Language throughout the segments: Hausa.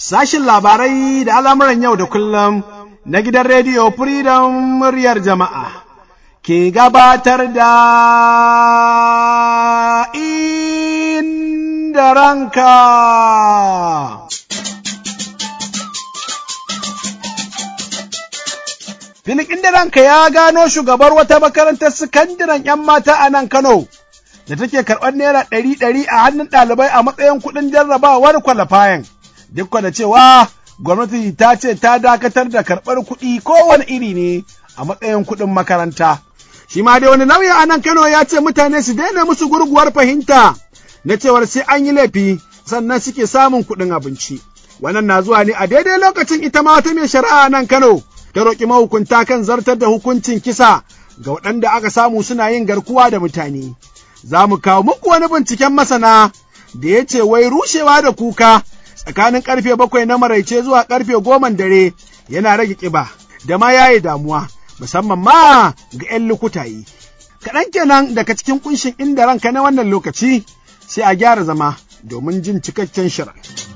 Sashin labarai da al'amuran yau da kullum na gidan rediyo Freedom muryar jama'a ke gabatar da inda ranka. Filin inda ranka ya gano shugabar wata makarantar sakandaren ‘yan mata a nan Kano. da take karɓar naira ɗari ɗari a hannun ɗalibai a matsayin kuɗin jarrabawar kwalafayan. Duk da cewa gwamnati ta ce ta dakatar da karɓar kuɗi kowane iri ne a matsayin kuɗin makaranta. Shi ma dai wani lauya a nan Kano ya ce mutane su daina musu gurguwar fahimta na cewar sai an yi laifi sannan suke samun kuɗin abinci. Wannan na zuwa ne a daidai lokacin ita ma wata mai shari'a a nan Kano ta roƙi mahukunta kan zartar da hukuncin kisa ga waɗanda aka samu suna yin garkuwa da mutane. za mu kawo muku wani binciken masana da ya ce wai rushewa da kuka tsakanin karfe bakwai na maraice zuwa karfe goman dare yana rage ƙiba da ma yaye damuwa musamman ma ga 'yan lukutayi. Kaɗan kenan daga cikin kunshin inda ranka na wannan lokaci sai a gyara zama domin jin cikakken shirin.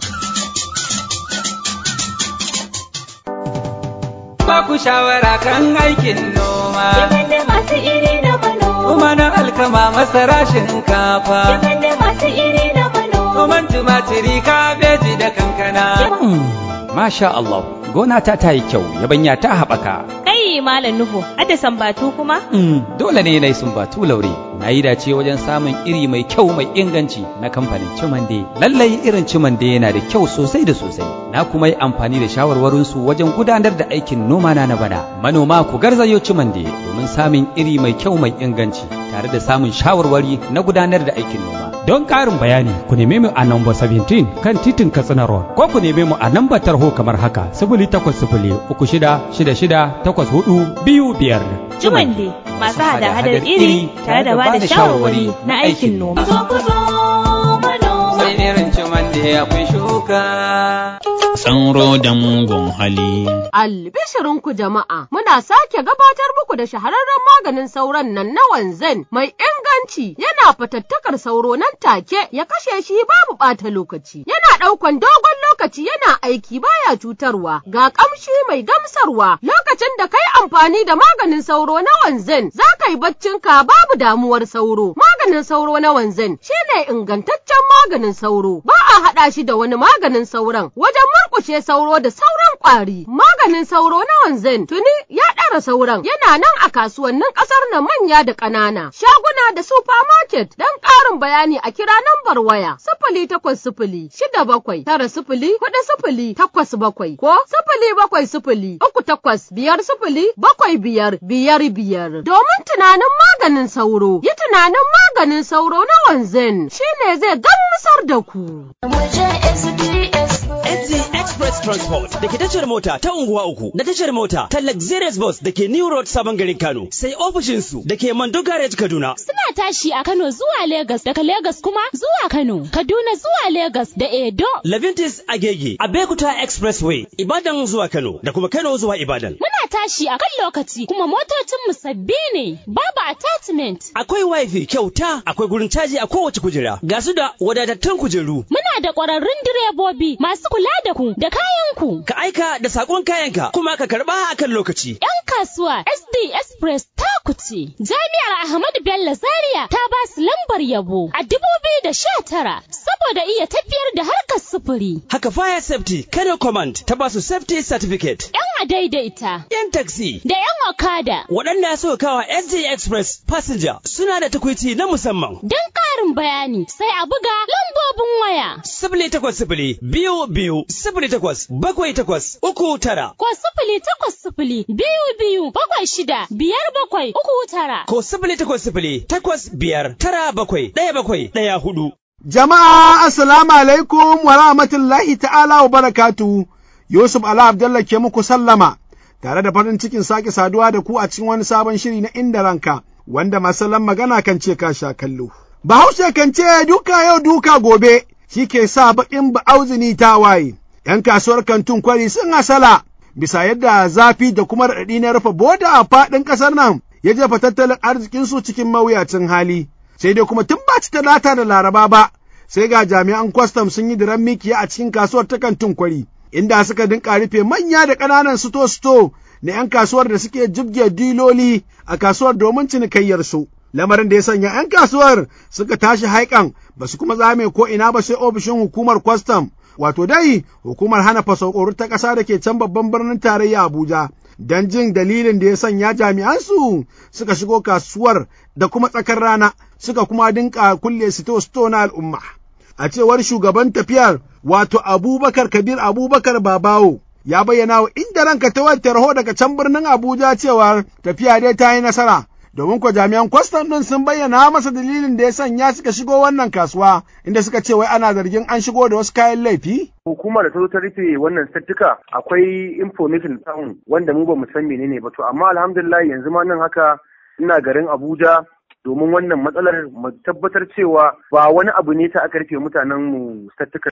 Ba ku shawara kan aikin noma. masu iri na Kuma na alkama masara shinkafa. da masu iri na Noman tumatiri kabeji da kankana. Masha Allah, gona ta ta yi kyau, yabanya ta haɓaka. Kai Malam Nuhu, ada sambatu kuma? Mm, dole ne na yi sumbatu laure. Na yi dace wajen samun iri mai kyau mai inganci na kamfanin Cimande. Lallai irin Cimande yana da kyau sosai da sosai. Na kuma yi amfani da shawarwarinsu wajen gudanar da aikin noma na na bana. Manoma ku garzayo Cimande domin samun iri mai kyau mai inganci tare da samun shawarwari na gudanar da aikin noma. Don ƙarin bayani ku neme mu a namba 17 kan titin Katsina Road ko ku neme mu a nambar tarho kamar haka 0800 biyu biyar. Jumande masu hada-hadar iri tare da ba da shawarwari na aikin noma. Sai irin ciman da akwai shuka. Tsanro da mugun hali. Albishirinku jama'a, muna sake gabatar muku da shahararren maganin sauron nan na wanzan mai inganci yana fatattakar sauro nan take ya kashe shi babu ɓata lokaci. Yana ɗaukan dogon lokaci yana aiki baya cutarwa ga ƙamshi mai gamsarwa lokacin da kai amfani da maganin sauro na wanzan za ka yi baccinka babu damuwar sauro. Maganin sauro na wanzan shine ingantaccen maganin sauro ba a haɗa shi da wani maganin sauron wajen murƙushe sauro da sauran ƙwari. Maganin sauro na wanzan tuni ya ɗara sauran yana nan a kasuwannin ƙasar na manya da ƙanana. Shaguna da supermarket don ƙarin bayani a kira nambar waya sifili takwas sifili shida bakwai tara sifili huɗu sifili takwas bakwai ko sifili bakwai sifili uku takwas biyar sifili bakwai biyar biyar biyar. Domin tunanin maganin sauro yi tunanin maganin sauro na wanzan shine zai gamsar da ku. SG Express Transport da ke tashar mota ta unguwa uku da tashar mota ta Luxurious Bus da ke New Road Sabon Garin Kano sai ofishinsu da ke Mando Garage Kaduna. Suna tashi a Kano zuwa Legas daga Legas kuma zuwa Kano, Kaduna zuwa Legas da Edo. Levintis Agege, Abekuta Expressway, Ibadan zuwa Kano da kuma Kano zuwa Ibadan. Muna tashi a kan lokaci kuma motocinmu sabbi ne, babu attachment. Akwai wifi kyauta, akwai gurin caji a kowace kujera, ga su da wadatattun kujeru. Muna da ƙwararrun direbobi masu kula da ku da kayanku. Ka aika da sakon kayanka kuma ka karba a kan lokaci. 'Yan kasuwa SD Express ta kuce. Jami'ar Ahmadu Bello Zaria ta ba su lambar yabo a dubu biyu da sha tara saboda iya tafiyar da harkar sufuri. Haka Fire Safety Kano Command ta ba su Safety Certificate. 'Yan adaidaita. 'Yan taxi. Da 'yan okada. Waɗanda suka kawa SD Express Passenger suna da takwici na musamman. Don ƙarin bayani sai a buga lambobin waya. Sifili takwas sifili biyu biyu sifili takwas bakwai takwas uku tara. Ko sifili takwas sifili biyu biyu bakwai shida biyar bakwai uku tara. Ko sifili takwas sifili takwas biyar tara bakwai ɗaya bakwai ɗaya hudu. Jama'a assalamu alaikum wa rahmatullahi ta'ala wa barakatu. Yusuf Ala Abdullah ke muku sallama tare da farin cikin sake saduwa da ku a cikin wani sabon shiri na inda ranka wanda masalan magana kan ce ka sha kallo. Bahaushe kan ce duka yau duka gobe shi ke sa baƙin ba'auzini ta waye. ‘Yan kasuwar kantun kwari sun hasala bisa yadda zafi da kuma raɗaɗi na rufe boda a faɗin ƙasar nan ya jefa tattalin arzikinsu cikin mawuyacin hali. Sai dai kuma tun ba ci talata da laraba ba, sai ga jami'an kwastam sun yi diran mikiya a cikin kasuwar ta kantin kwari, inda suka dinka rufe manya da ƙananan sito-sito na 'yan kasuwar da suke jibge diloli a kasuwar domin cinikayyarsu. Lamarin da ya sanya 'yan kasuwar suka tashi haikan ba su kuma zame ko ina ba sai ofishin hukumar kwastam, wato dai hukumar hana fasokoro ta ƙasa da ke can babban birnin tarayya Abuja. Don jin dalilin da ya sanya jami'ansu suka shigo kasuwar da kuma tsakar rana suka kuma dinka kulle sito-sito na al'umma. A cewar shugaban tafiyar wato Abubakar Kabir Abubakar Babawo ya bayyana wa inda ranka ta wata raho daga can birnin Abuja cewa tafiya dai ta yi nasara. Domin ko jami'an kwastam ɗin sun bayyana masa dalilin da ya sanya suka shigo wannan kasuwa inda suka ce wai ana zargin an shigo da wasu kayan laifi. Hukumar da ta zo ta rufe wannan sattuka akwai information samu wanda mu ba mu san menene ba to amma alhamdulillah yanzu ma nan haka ina garin Abuja domin wannan matsalar mu tabbatar cewa ba wani abu ne ta aka rufe mutanen mu sattuka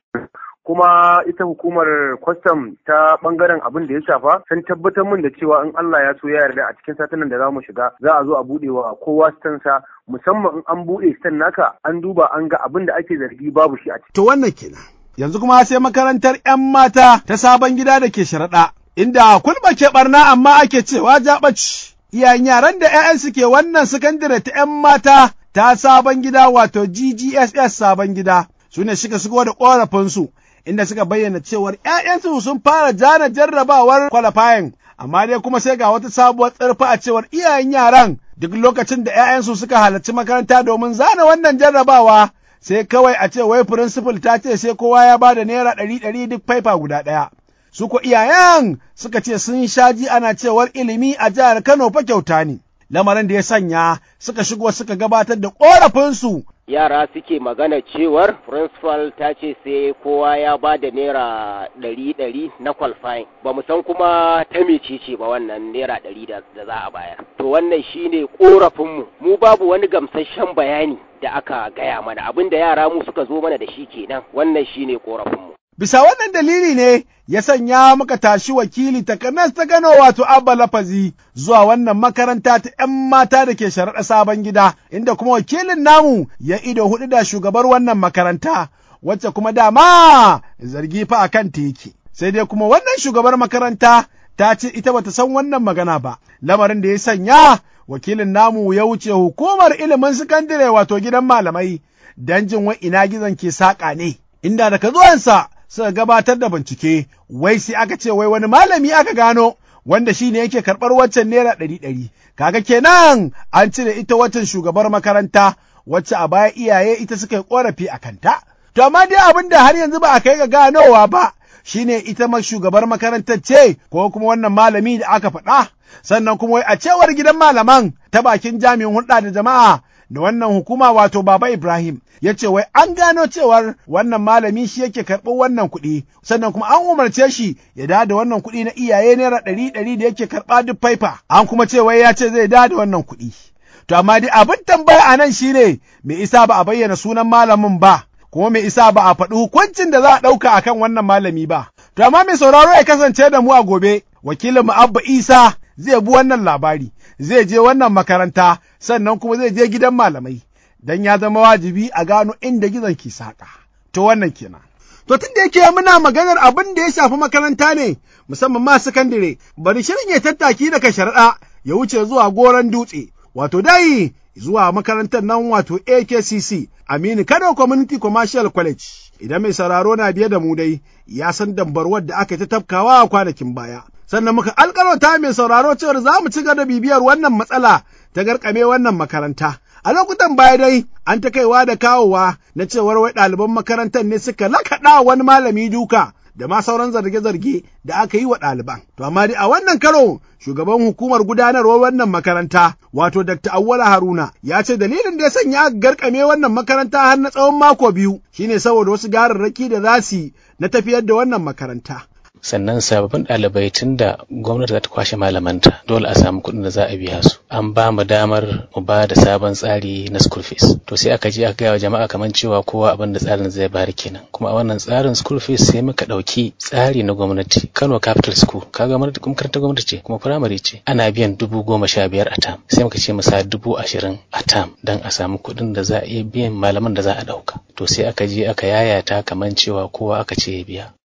kuma ita hukumar kwastam ta bangaren abin da ya shafa sun tabbatar min da cewa in Allah ya so ya yarda a cikin satinan da za mu shiga za a zo a buɗe wa kowa stansa musamman in an buɗe stan naka an duba an ga abin da ake zargi babu shi a ciki. To wannan kenan. Yanzu kuma sai makarantar 'yan mata ta sabon gida da ke sharaɗa, inda kulba ke ɓarna amma ake cewa jaɓaci. Iyayen yaran da 'ya'yan ke wannan sakandare ta 'yan mata ta sabon gida wato GGSS sabon gida su ne suka shigo da ƙorafinsu inda suka bayyana cewar ‘ya'yansu sun fara jana jarrabawar kwalafayin, amma dai kuma sai ga wata sabuwar tsarfa a cewar iyayen yaran duk lokacin da ‘ya'yansu suka halarci makaranta domin zana wannan jarrabawa sai kawai a ce wai firinsifal ta ce sai kowa ya ba da naira ɗari ɗari duk faifa guda ɗaya. Su ko iyayen suka ce sun shaji ana cewar ilimi a jihar Kano fa kyauta ne. Lamarin da ya sanya suka shigo suka gabatar da ƙorafinsu yara suke magana cewar principal ta ce sai kowa ya ba da naira ɗari ɗari na qualifying ba mu san kuma ta mecece ba wannan naira ɗari da za a bayar to wannan shine korafinmu mu babu wani gamsasshen bayani da aka gaya mana abin da yara mu suka zo mana da shi kenan wannan shine korafinmu Bisa wannan dalili ne ya sanya muka tashi wakili takanas ta Kano wato Abba Lafazi zuwa wannan makaranta ta ‘yan mata da ke sharaɗa sabon gida, inda kuma wakilin namu ya ido hudu da shugabar wannan makaranta, wacce kuma dama zargi fa a kan teki. Sai dai kuma wannan shugabar makaranta ta ce ita bata san wannan magana ba, lamarin da ya sanya wakilin namu ya wuce hukumar ilimin sakandare wato gidan malamai, don jin wa ina gizon ke saƙa ne, inda daga zuwansa suka gabatar da bincike, wai sai aka ce wai wani malami aka gano wanda shi ne yake karɓar waccan naira ɗari ɗari. Kaga kenan an cire ita waccan shugabar makaranta wacce a baya iyaye ita suka yi ƙorafi a kanta. To amma dai abin da har yanzu ba a kai ga ganowa ba shine ita ma shugabar makarantar ce ko kuma wannan malami da aka faɗa. Sannan kuma wai a cewar gidan malaman ta bakin jami'in hulɗa da jama'a da wannan hukuma wato Baba Ibrahim ya ce wai an gano cewar wannan malami shi yake karɓar wannan kuɗi sannan kuma an umarce shi ya da da wannan kuɗi na iyaye naira ɗari ɗari da yake karɓa duk faifa an kuma ce wai ya ce zai da da wannan kuɗi. To amma dai abin tambaya a nan shine me isa ba a bayyana sunan malamin ba kuma me isa ba a faɗi hukuncin da za a ɗauka akan wannan malami ba. To amma mai sauraro ya kasance da mu a gobe wakilin mu Abba Isa zai bi wannan labari zai je wannan makaranta sannan kuma zai je gidan malamai don ya zama wajibi a gano inda gizon ke saƙa. To wannan kenan. To tun da yake muna maganar abin da ya shafi makaranta ne musamman ma sakandare bari shirin ya tattaki daga shari'a ya wuce zuwa goron dutse wato dai zuwa makarantar nan wato AKCC Aminu Kano Community Commercial College. Idan mai sauraro na biye da mu dai ya san dambarwar da aka ta tafkawa a kwanakin baya. sannan muka alƙalauta mai sauraro cewar za mu ci gaba da bibiyar wannan matsala ta garkame wannan makaranta. A lokutan baya dai an ta kaiwa da kawowa na cewar wai ɗaliban makarantar ne suka lakaɗa wani malami duka da ma sauran zarge-zarge da aka yi wa ɗaliban. To amma dai a wannan karo shugaban hukumar gudanarwar wannan makaranta wato Dr. Awwala Haruna ya ce dalilin da ya sanya aka garkame wannan makaranta har na tsawon mako biyu shine saboda wasu gararraki da za su na tafiyar da wannan makaranta. sannan sababbin ɗalibai tun da gwamnati za ta kwashe malamanta dole a samu kuɗin da za a biya su an ba mu damar mu ba da sabon tsari na school fees to sai aka je aka gaya wa jama'a kamar cewa kowa abin da tsarin zai bari kenan kuma a wannan tsarin school fees sai muka ɗauki tsari na gwamnati Kano Capital School kaga makarantar gwamnati ce kuma firamare ce ana biyan dubu goma sha biyar a tam sai muka ce mu sa dubu ashirin a tam don a samu kuɗin da za a iya biyan malaman da za a ɗauka to sai aka je aka yayata kamar cewa kowa aka ce ya biya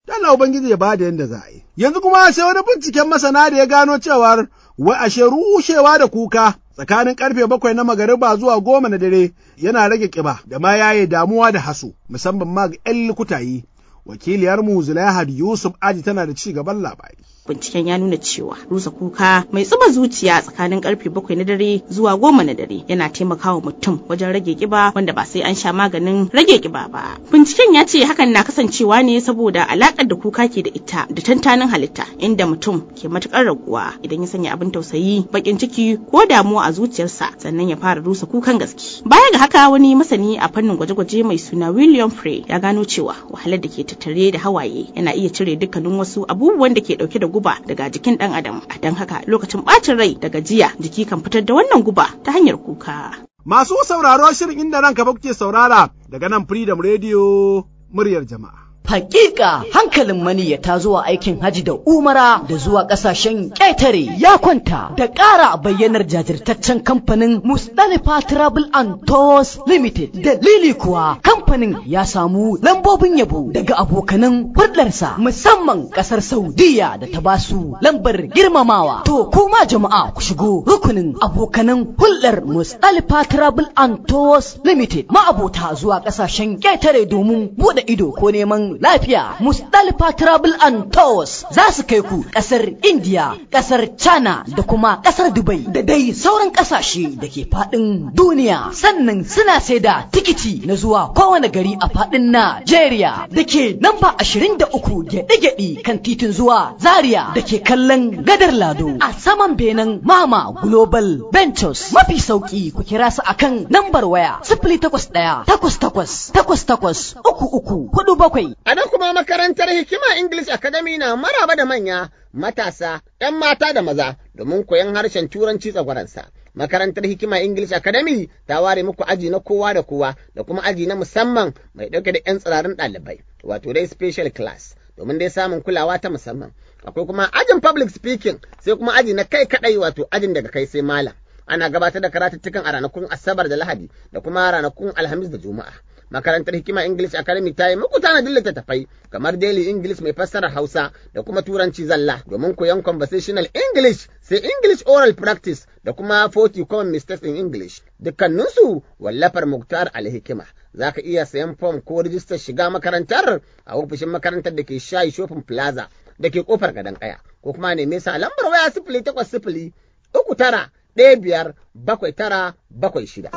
Allah Ubangiji ya bada yadda za a yi. Yanzu kuma sai wani binciken masana da ya gano cewar wai ashe rushewa da kuka tsakanin karfe bakwai na magariba zuwa goma na dare yana rage kiba da ma yaye damuwa da haso musamman ma ga 'yan likutayi. Wakiliyarmu Zulaihad Yusuf Aji tana da ci gaban labari. binciken ya nuna cewa rusa kuka mai tsuba zuciya tsakanin karfe bakwai na dare zuwa goma na dare yana taimakawa mutum wajen rage kiba wanda ba sai an sha maganin rage kiba ba binciken ya ce hakan na kasancewa ne saboda alakar da kuka ke da ita da tantanin halitta inda mutum ke matukar raguwa idan ya sanya abin tausayi bakin ciki ko damuwa a zuciyarsa sannan ya fara rusa kukan gaske baya ga haka wani masani a fannin gwaje-gwaje mai suna William Frey ya gano cewa wahalar da ke tattare da hawaye yana iya cire dukkanin wasu abubuwan da ke dauke da guba daga jikin ɗan adam a don haka lokacin ɓacin rai da gajiya jiki kan fitar da wannan guba ta hanyar kuka. Masu sauraro shirin inda ranka ba kuke saurara daga nan Freedom Radio muryar jama'a. Hakika hankalin maniyyata zuwa aikin haji da umara da zuwa kasashen ƙetare ya kwanta da ƙara bayyanar jajirtaccen kamfanin Mustalifa Travel and Tours Limited. Dalili kuwa kamfanin ya samu lambobin yabo daga abokanan hulɗarsa musamman ƙasar Saudiya da ta basu lambar girmamawa. To kuma jama'a ku shigo rukunin abokanan hulɗar Mustalifa Travel and Tours Limited ma'abota zuwa ƙasashen ƙetare domin buɗe ido ko neman lafiya Mustalifa Travel and Tours za su kai ku kasar India, kasar China da kuma kasar Dubai da dai sauran kasashe da ke fadin duniya. Sannan suna sai da tikiti na zuwa kowane gari a fadin Najeriya da ke namba 23 gyaɗe-gyaɗe kan titin zuwa Zaria da ke kallon gadar Lado a saman benen Mama Global Ventures. Mafi sauki ku kira su akan nambar waya sifili takwas ɗaya takwas takwas takwas takwas uku uku hudu bakwai A nan kuma makarantar Hikima English Academy na maraba da manya, matasa, ‘yan mata da maza domin koyon harshen Turanci tsagwaransa. Makarantar Hikima English Academy ta ware muku aji na kowa da kowa da kuma aji na musamman mai ɗauke da ‘yan tsirarin ɗalibai, wato dai special class, domin dai samun kulawa ta musamman. Akwai kuma ajin public speaking sai kuma aji na kai kaɗai wato ajin daga kai sai malam. Ana gabatar da karatuttukan a ranakun Asabar da Lahadi da kuma ranakun Alhamis da Juma'a. makarantar hikima English Academy ta yi muku tanadin littattafai kamar Daily English mai fassarar Hausa da kuma Turanci zalla domin koyon conversational English sai English oral practice da kuma 40 common mistakes in English. Dukkaninsu wallafar Muktar Alhikima. Za ka iya sayan fom ko rijistar shiga makarantar a ofishin makarantar da ke shayi shopping plaza da ke kofar gadon kaya ko kuma neme sa lambar waya sifili takwas sifili uku tara ɗaya biyar bakwai tara bakwai shida.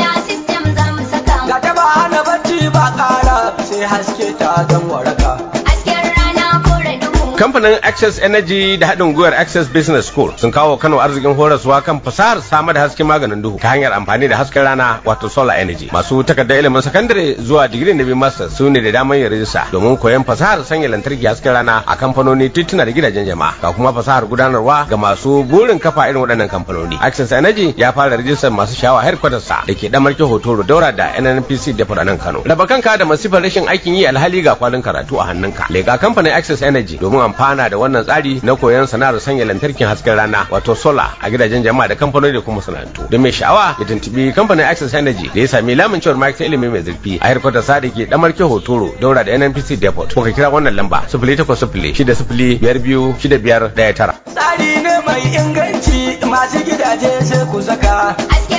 Ga ta ba hana bacci ba ƙara sai haske ta don waraka. Kamfanin Access Energy da haɗin gwiwar Access Business School sun kawo Kano arzikin horaswa kan fasahar samar da hasken maganin duhu ta hanyar amfani da hasken rana wato solar energy. Masu takardar ilimin sakandare zuwa digiri na biyu master su ne da damar yin rijista domin koyon fasahar sanya lantarki hasken rana a kamfanoni tituna da gidajen jama'a. Ga kuma fasahar gudanarwa ga masu burin kafa irin waɗannan kamfanoni. Access Energy ya fara rijistar masu shawa headquarters sa da ke damarke hotoro daura da NNPC da a nan Kano. Raba kanka da masifar rashin aikin yi alhali ga kwalin karatu a hannunka. Lega kamfanin Access Energy domin amfana da wannan tsari na koyon sana'ar sanya lantarkin hasken rana wato sola a gidajen jama'a da kamfanoni da kuma masana'antu don mai sha'awa ya tuntubi kamfanin access energy da ya sami lamun cewar ma'aikatar ilimi mai zurfi a harkar sa da ke damarke hotoro daura da nnpc depot ko ka kira wannan lamba sifili takwas sifili shida sifili biyar biyu shida biyar ɗaya tara. Tsari ne mai inganci masu gidaje sai ku saka.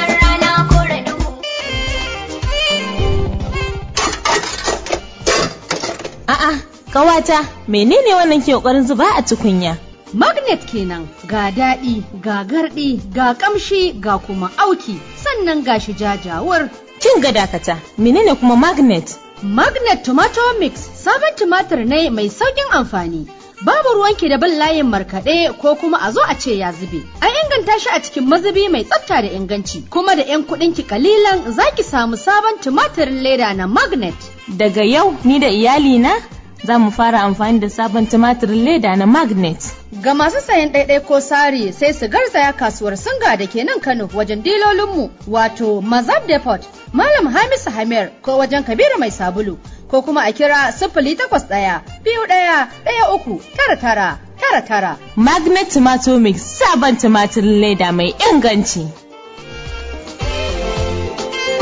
A'a, kawata, menene wannan ke kokarin zuba a tukunya? Magnet kenan ga daɗi, ga garɗi, ga ƙamshi, ga kuma auki, sannan ga shi jajawar. Kin ga dakata, menene kuma magnet? Magnet Tomato Mix sabon tumatir ne mai sauƙin amfani. Babu ruwanki da bin layin markaɗe ko kuma a zo a ce ya zube. An inganta shi a cikin mazubi mai tsafta da inganci, kuma da 'yan kuɗinki kalilan za ki samu sabon tumatirin leda na magnet. Daga yau ni da iyalina za mu fara amfani da sabon tumatirin leda na magnet. Ga masu sayan ɗaiɗai ko sari sai su garzaya kasuwar singa da ke nan Kano wajen dilolinmu wato Mazab Depot, Malam Hamisu Hamir ko wajen Kabiru Mai Sabulu ko kuma a kira sifili takwas ɗaya biyu ɗaya ɗaya uku tara tara tara tara. Magnet Tomato Mix sabon tumatirin leda mai inganci.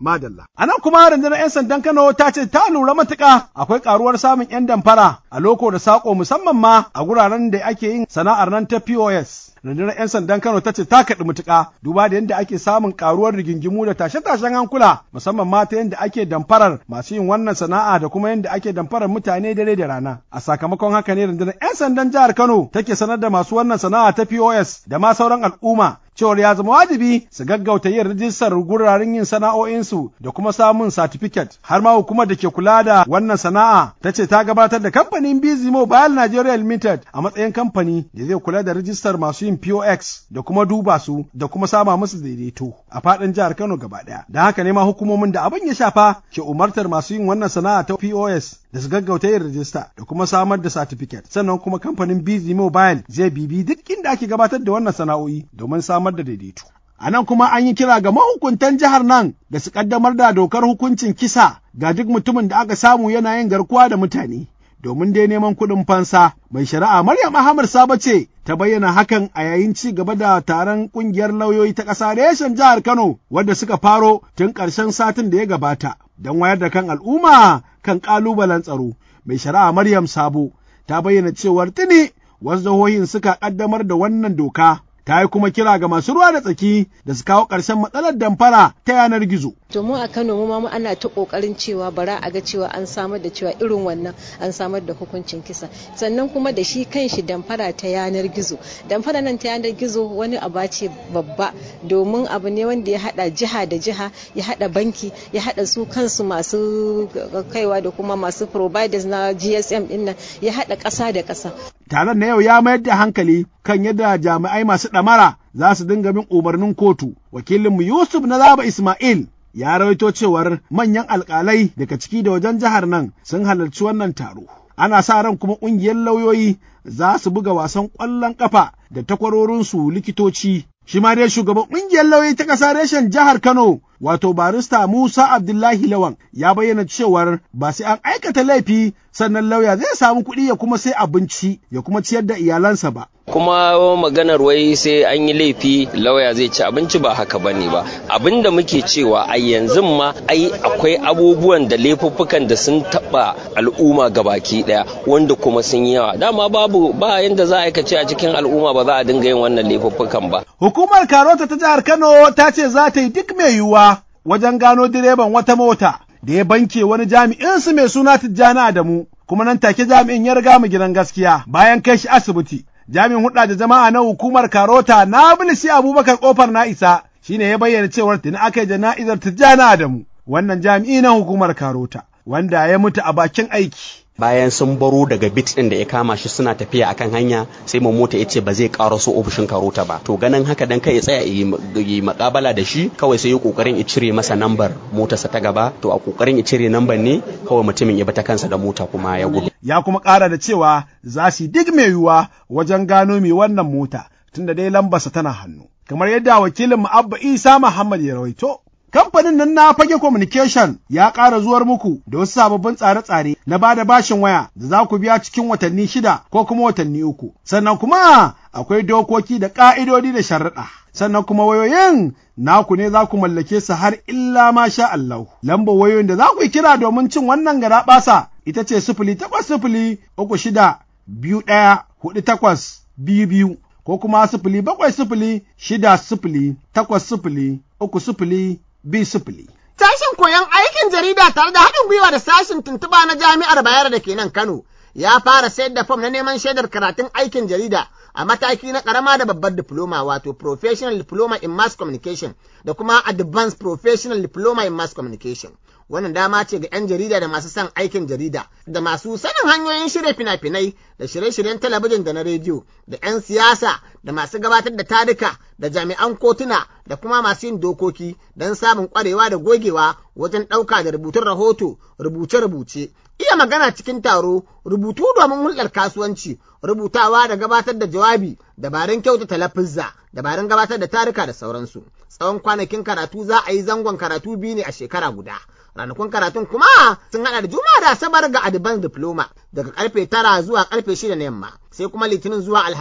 Madalla. A nan kuma rundunar 'yan sandan Kano ta ce ta lura matuƙa akwai ƙaruwar samun 'yan damfara a loko da saƙo musamman ma a guraren da ake yin sana'ar nan ta POS. rundunar 'yan sandan Kano ta ce ta kaɗi mutuƙa duba da yadda ake samun ƙaruwar rigingimu da tashe-tashen hankula musamman ma ta yadda ake damfarar masu yin wannan sana'a da kuma yadda ake damfarar mutane dare da rana. A sakamakon haka ne rundunar 'yan sandan jihar Kano take sanar da masu wannan sana'a ta POS da ma sauran al'umma cewar ya zama wajibi su gaggauta yin rijistar guraren yin sana'o'insu da kuma samun satifiket har ma hukumar da ke kula da wannan sana'a ta ce ta gabatar da kamfanin Busy Mobile Nigeria Limited a matsayin kamfani da zai kula da rijistar masu yin POX da kuma duba su da kuma sama musu daidaito a faɗin jihar Kano gaba ɗaya. Da haka ne ma hukumomin da abin ya shafa ke umartar masu yin wannan sana'a ta POS da su gaggauta yin rijista da kuma samar da satifiket sannan kuma kamfanin Busy Mobile zai bibi duk inda ake gabatar da wannan sana'o'i domin samar da daidaito. A nan kuma an yi kira ga mahukuntan jihar nan da su kaddamar da dokar hukuncin kisa ga duk mutumin da aka samu yana yin garkuwa da mutane. Domin dai neman kuɗin fansa, mai shari'a Maryam Ahmad Sabo ce ta bayyana hakan a yayin ci gaba da taron ƙungiyar lauyoyi ta ƙasa reshen jihar Kano wadda suka faro tun ƙarshen satin da ya gabata don wayar da kan al'umma kan ƙalubalen tsaro. Mai shari'a Maryam Sabo ta bayyana cewar tuni wasu jihohin suka ƙaddamar da wannan doka ta yi kuma kira ga masu ruwa da tsaki da su kawo ƙarshen matsalar damfara ta yanar gizo. To mu a Kano mu ma ana ta kokarin cewa bara a ga cewa an samar da cewa irin wannan an samar da hukuncin kisa sannan kuma da shi kanshi damfara ta yanar gizo damfara nan ta yanar gizo wani abu ce babba domin abu ne wanda ya hada jiha da jiha ya hada banki ya hada su kansu masu kaiwa da kuma masu providers na GSM din nan ya hada ƙasa da ƙasa. Taron na yau ya mayar da hankali kan yadda jami'ai masu ɗamara za su dinga bin umarnin kotu. Wakilinmu Yusuf na Zaba Ismail ya rawaito cewar manyan alƙalai daga ciki da wajen jihar nan sun halarci wannan taro. Ana sa ran kuma ƙungiyar lauyoyi za su buga wasan ƙwallon ƙafa da takwarorinsu likitoci. Shi ma dai shugaban ƙungiyar lauyoyi ta ƙasa reshen jihar Kano wato barista Musa Abdullahi Lawan ya bayyana cewar ba sai an aikata laifi sannan lauya zai samu kuɗi ya kuma sai abinci ya kuma ciyar da iyalansa ba. kuma maganar wai sai an yi laifi lauya zai ci abinci ba haka bane ba abin da muke cewa a yanzu ma ai akwai abubuwan da laifuffukan da sun taba al'umma gabaki daya wanda kuma sun yi yawa dama babu ba yanda za a aikace a cikin al'umma ba za a dinga yin wannan laifuffukan ba hukumar karota ta jihar Kano ta ce za ta yi duk mai yiwuwa wajen gano direban wata mota da ya banke wani jami'in su mai suna Tijjani Adamu kuma nan take jami'in ya riga mu gidan gaskiya bayan kai shi asibiti jami'in hudda da jama'a na hukumar Karota na bilisi Abubakar kofar na isa shine ya bayyana cewar tuni aka yi jana'izar Tijjani Adamu wannan jami'i na hukumar Karota wanda ya mutu a bakin aiki bayan sun baro daga bit din da ya kama shi suna tafiya akan hanya sai mu mota ya ce ba zai ƙara so ofishin karota ba to ganin haka dan kai ya tsaya yi makabala da shi kawai sai ya kokarin ya cire masa nambar motarsa ta gaba to a kokarin ya cire nambar ne kawai mutumin ya bata kansa da mota kuma ya gudu ya kuma ƙara da cewa za su duk mai yiwuwa wajen gano mai wannan mota tunda dai lambarsa tana hannu kamar yadda wakilin mu Abba Isa Muhammad ya rawaito Kamfanin nan na fage communication ya ƙara zuwar muku da wasu sababbin tsare-tsare na ba da bashin waya da za ku biya cikin watanni shida ko kuma watanni uku. Sannan kuma akwai dokoki da ƙa'idodi da sharaɗa. Sannan kuma wayoyin naku ne za ku mallake su har illa ma sha Allah. Lambar wayoyin da za ku yi kira domin cin wannan gara ɓasa ita ce sifili takwas sifili uku shida biyu ɗaya hudu takwas biyu biyu ko kuma sifili bakwai sifili shida sifili takwas sifili uku sifili bi sifili. Sashen koyon aikin jarida tare da haɗin gwiwa da sashen tuntuɓa na jami'ar Bayero da ke nan Kano ya fara sayar da fom na neman shaidar karatun aikin jarida a mataki na ƙarama da babbar diploma wato Professional Diploma in Mass Communication da kuma Advanced Professional Diploma in Mass Communication. Wannan dama ce ga 'yan jarida da masu son aikin jarida, da masu sanin hanyoyin shirya fina-finai da shirye-shiryen talabijin da na rediyo, da 'yan siyasa da masu gabatar da tarika da jami'an kotuna da kuma masu yin dokoki don samun ƙwarewa da gogewa wajen ɗauka da rubutun rahoto, rubuce-rubuce, iya magana cikin taro, rubutu domin hulɗar kasuwanci, rubutawa da gabatar da jawabi, dabarun kyautata lafizza, dabarun gabatar da tarika da sauransu. Tsawon kwanakin karatu za a yi zangon karatu biyu ne a shekara guda. ranakun karatun kuma sun hada da juma'a da asabar ga advanced diploma daga karfe tara zuwa karfe shida na yamma sai kuma litinin zuwa alhamis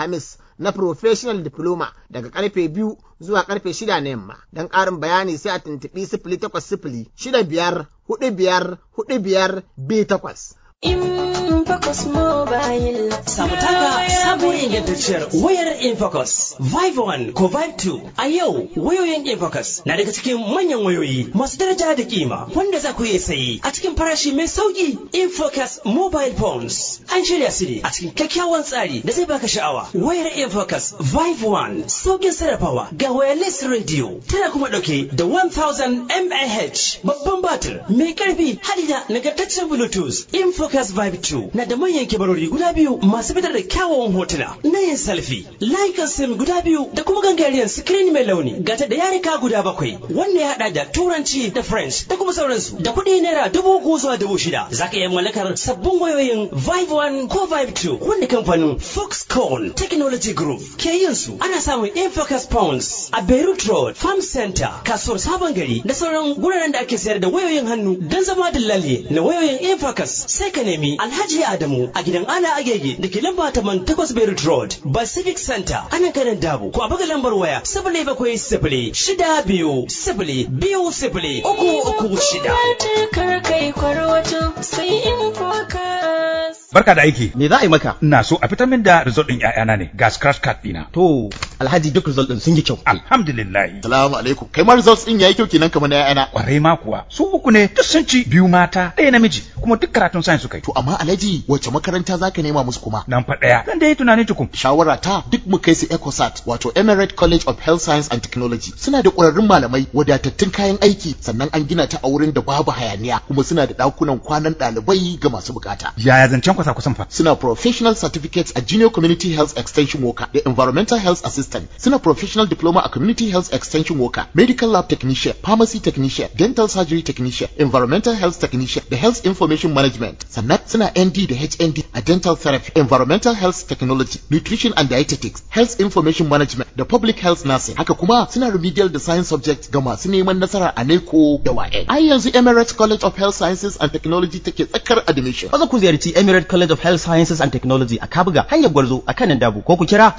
na professional diploma daga karfe biyu zuwa karfe shida na yamma. Don ƙarin bayani sai a tuntuɓi sifili takwas sifili shida biyar hudu biyar hudu biyar biyu takwas. Infocus Mobile. Samu taka sabuwar ingantacciyar wayar Infocus Vive 1 ko Vive 2. A yau wayoyin Infocus na daga cikin manyan wayoyi masu daraja da kima wanda za ku iya sayi a cikin farashi mai sauki. Infocus Mobile Phones. An shirya su ne a cikin kyakkyawan tsari da zai baka sha'awa. Wayar Infocus Vive 1 saukin sarrafawa ga wireless radio tana kuma dauke da 1000 mAh babban batir mai karfi hadi da nagartaccen Bluetooth. Infocus Vive 2 na da manyan kibarori guda biyu masu fitar da kyawawan hotuna na yin selfie, layukan sim guda biyu da kuma gangariyar screen mai launi gata da yarika guda bakwai wanda ya hada da turanci da french da kuma sauransu da kuɗi naira dubu uku zuwa dubu shida za ka iya mallakar sabbin wayoyin vive 1 ko vive 2 wanda kamfanin foxconn technology group ke yin su ana samun infocus pounds a beirut road farm center kasuwar sabon gari da sauran guraren da ake sayar da wayoyin hannu don zama dillali na wayoyin infocus sai ka nemi alhaji adamu a gidan ala agege da ke lamba taman takwas beirut road pacific center ana kanan dabo ko a buga lambar waya sifili bakwai sifili shida biyu sifili biyu sifili uku uku shida. Kar kai kwarwato sai in focus. Barka da aiki. Me za a yi maka? Ina so a fitar min da result din ƴaƴana ne. Ga scratch card ɗina. To, Alhaji duk result din sun yi kyau. Alhamdulillah. Salamu alaikum. Kai ma results din yayi kyau kenan kamar na ƴaƴana. Kwarai ma kuwa. Su uku ne duk sun ci biyu mata ɗaya namiji kuma duk karatun science suka yi. To amma Alhaji wace makaranta zaka nema musu kuma? Nan fa ɗaya. Zan da yi tunani tukun. Shawara ta duk mu kai su ECOSAT wato Emirate College of Health Science and Technology. Suna da ƙwararrun malamai wadatattun kayan aiki sannan an gina ta a wurin da babu hayaniya kuma suna da ɗakunan kwanan ɗalibai ga masu bukata. Yaya zancen kwasa kusan fa? Suna professional certificates a junior community health extension worker da environmental health assistant. Suna professional diploma a community health extension worker, medical lab technician, pharmacy technician, dental surgery technician, environmental health technician da health information management. Sannan suna ND da HND a dental therapy, environmental health technology, nutrition and dietetics, health information management da public health nursing. Haka kuma suna remedial da science subjects ga masu neman nasara a NECO da WAEC. Ai yanzu Emirates College of Health Sciences and Technology take tsakar admission. Maza ku ziyarci Emirate College of Health Sciences and Technology a Kabuga hanyar Gwarzo a kanan Dabo ko ku kira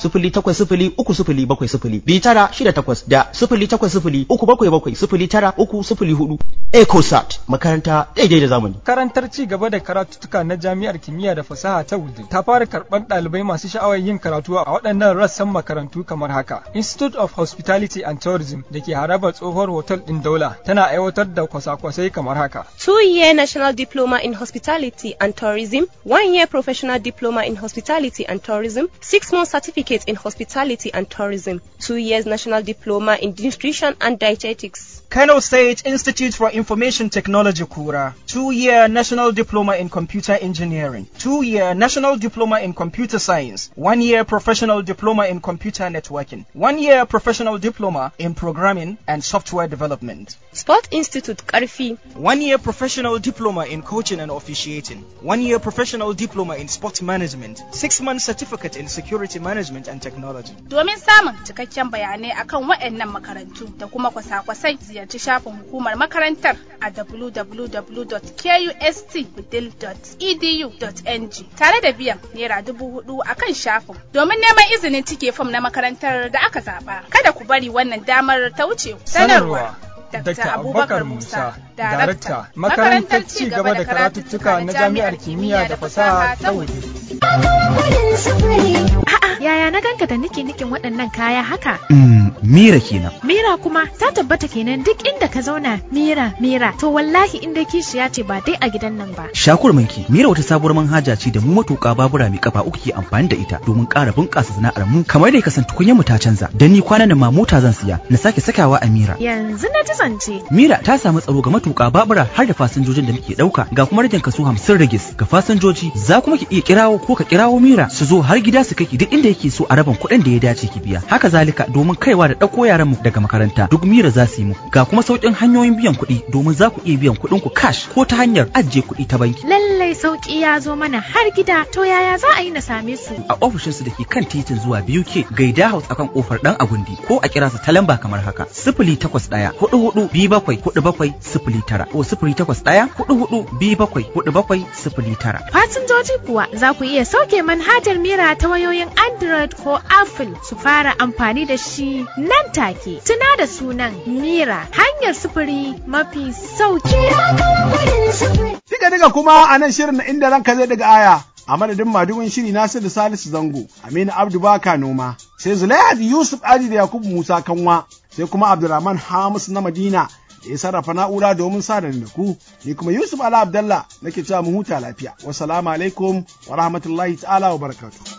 0803 bi tara shida takwas da 0803 uku bakwai bakwai sifili tara uku sifili hudu. ECOSAT makaranta daidai da zamani. Karantar ci gaba da karatuttuka na Jami'ar Kimiyya da Fasaha ta Wudil ta fara karɓar ɗalibai masu sha'awar yin karatu a waɗannan rassan makarantu kamar haka. Institute of Hospitality and Tourism da ke harabar tsohuwar hotel ɗin Daula tana aiwatar da kwasa-kwasai kamar haka. Two-year National Diploma in Hospitality and Tourism, one-year Professional Diploma in Hospitality and Tourism, six-month Certificate in Hospitality and Tourism, two years National Diploma in Nutrition and Dietetics. Kano State Institute for Information Technology Kura, two-year National Diploma in Computer Engineering, two-year National Diploma in Computer Science, one-year Professional Diploma in Computer Networking, one-year Professional Diploma in Programming and Software Development. Sport Institute Karfi, one-year Professional Diploma in Coaching and Officiating, one-year Professional Diploma in Sport Management, six-month Certificate in Security Management and Technology. Domin samun cikakken bayanai akan waɗannan makarantu da kuma kwasa-kwasai ziyarci shafin hukumar makarantar a www.kustwithil.edu.ng tare da biyan naira dubu hudu a kan shafin domin neman izinin cike fam na makarantar da aka zaba. Kada ku bari wannan damar ta wuce. Sanarwa. Dr. Abubakar Musa, Darakta, Makarantar Ci gaba da Karatuttuka na Jami'ar Kimiyya da Fasaha ta Wudil. Yaya na ganka da nike nikin waɗannan kaya haka? Mm, Mira kenan. Mira kuma ta tabbata kenan duk inda ka zauna Mira Mira to wallahi inda kishiya ce ba dai a gidan nan ba. Shakur manki Mira wata sabuwar manhaja ce da mu matuƙa babura mai kafa uku ke amfani da ita domin ƙara bunƙasa sana'ar mu kamar da ka san tukunyar mu ta canza. Dan ni kwanan nan ma mota zan siya na sake sakawa a Mira. Yanzu na ji zance. Mira ta samu tsaro ga matuƙa babura har da fasinjojin da muke ɗauka ga kuma rajin kaso hamsin ragis ga fasinjoji za kuma ki iya kirawo ko ka kirawo Mira su zo har gida su kai ki duk inda yake so a rabin kuɗin da ya dace ki biya. Haka zalika domin kaiwa da ɗauko yaran mu daga makaranta duk Mira za su yi mu. Ga kuma sauƙin hanyoyin biyan kuɗi domin za ku iya biyan kuɗin ku cash ko ta hanyar ajiye kuɗi ta banki. Lallai sauƙi ya zo mana har gida to yaya za a yi na same su? A ofishinsu da ke kan titin zuwa BUK Gaida House akan kofar ɗan Agundi ko a kira su ta lamba kamar haka sifili takwas ɗaya hudu hudu biyu bakwai hudu bakwai sifili tara ko sifili takwas ɗaya hudu hudu biyu bakwai hudu bakwai sifili tara. Fasinjoji kuwa za ku iya sauke manhajar Mira ta wayoyin Android Android ko Apple su fara amfani da shi nan take. Tuna da sunan Mira hanyar sufuri mafi sauki. Diga diga kuma a nan shirin na inda ranka zai daga aya. A madadin madugun shiri Nasiru Salisu Zango, Aminu Abdu Baka Noma, sai Zulaihat Yusuf Ali da Yakubu Musa Kanwa, sai kuma Abdulrahman Hamis na Madina da ya sarrafa na'ura domin sa da ku, ni kuma Yusuf Ala Abdallah nake cewa mu huta lafiya. Wassalamu alaikum wa rahmatullahi ta'ala wa barakatuh.